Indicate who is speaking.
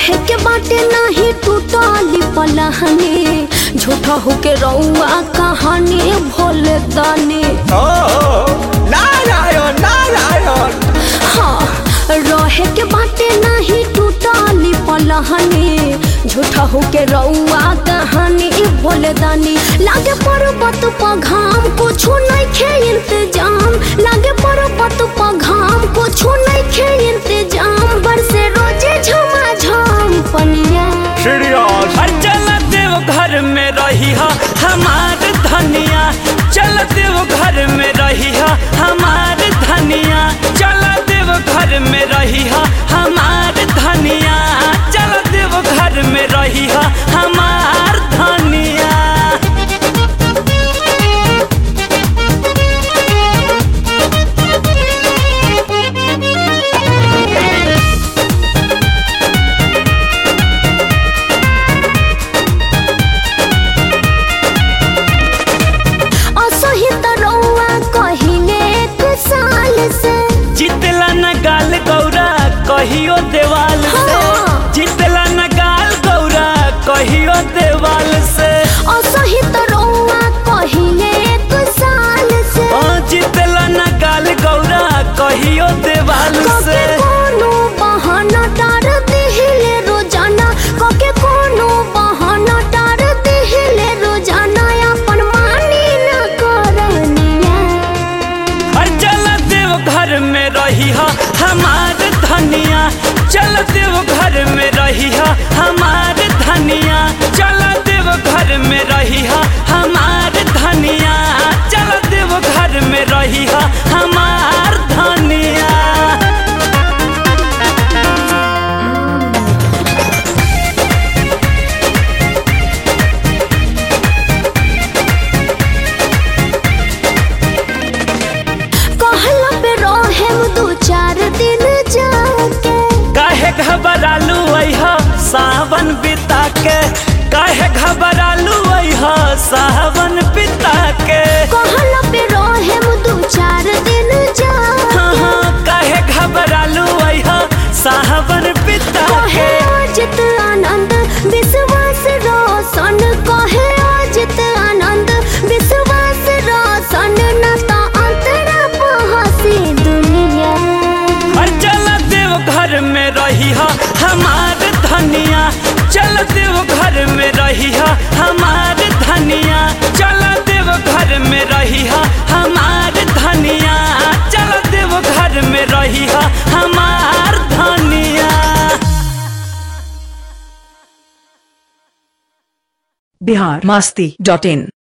Speaker 1: रहे के बाटे नाही टूटली पलहनी झूठा होके रउआ कहानी भोले दानी
Speaker 2: ओ नारायण नारायण
Speaker 1: हाँ रहे के बाटे नहीं टूटली पलहनी झूठा होके रउआ कहानी भोले दानी लागे पर्वत पर घाम कुछो नहीं खे इंतजाम लागे पर्वत पर घाम कुछो नहीं खे इंतजाम बरसे रोजे झमाझम पनिया
Speaker 2: सीरियस
Speaker 3: हर चल देव घर में रही हा हमार धनिया चल देव घर में रही हा हमार धनिया चल देव घर में रही हा हमार धनिया चल देव घर में रही हा हमार धनिया
Speaker 1: असही त रउआ कहिले एक साल से
Speaker 3: जितला न गाल गौरा कहियो देवाल से
Speaker 1: हाँ।
Speaker 3: जितला न गाल गौरा कहियो देवाल से
Speaker 1: असही त रउआ कहिले एक साल से
Speaker 3: ओ जितला न गाल गौरा कहियो देवाल से
Speaker 1: कके कोनो बहाना टार दिहिले रोजाना कके कोनो बहाना टार दिहिले रोजाना अपन मानी न करनिया
Speaker 3: और चल देव घर में रही हा हमार धनिया चल देव घर में रही हा हमार धनिया चल देव घर में रही हा हमार धनिया चल देव घर में रही हा हमार धनिया
Speaker 1: कहला पे रहेम दू चार दिन जाके
Speaker 3: काहे घबरालू अइहा सावन बिता के काहे घबरालू अइहा सावन बिता के
Speaker 1: कहला पे रहेम दू चार दिन जाके
Speaker 3: हाँ हाँ काहे घबरालू अइहा सावन बिता
Speaker 1: कहे
Speaker 3: के
Speaker 1: अजित आनंद विश्वास रोशन कहे अजित आनंद विश्वास रोशन न तो अंतरा पहसी दुनिया
Speaker 3: और चल देव घर में रही हा हमार धनिया चल देव घर में रही हा हमार धनिया चल देव घर में रही हा हमार धनिया चल देव घर में रही हा हमार धनिया
Speaker 4: बिहार मास्ती डॉट इन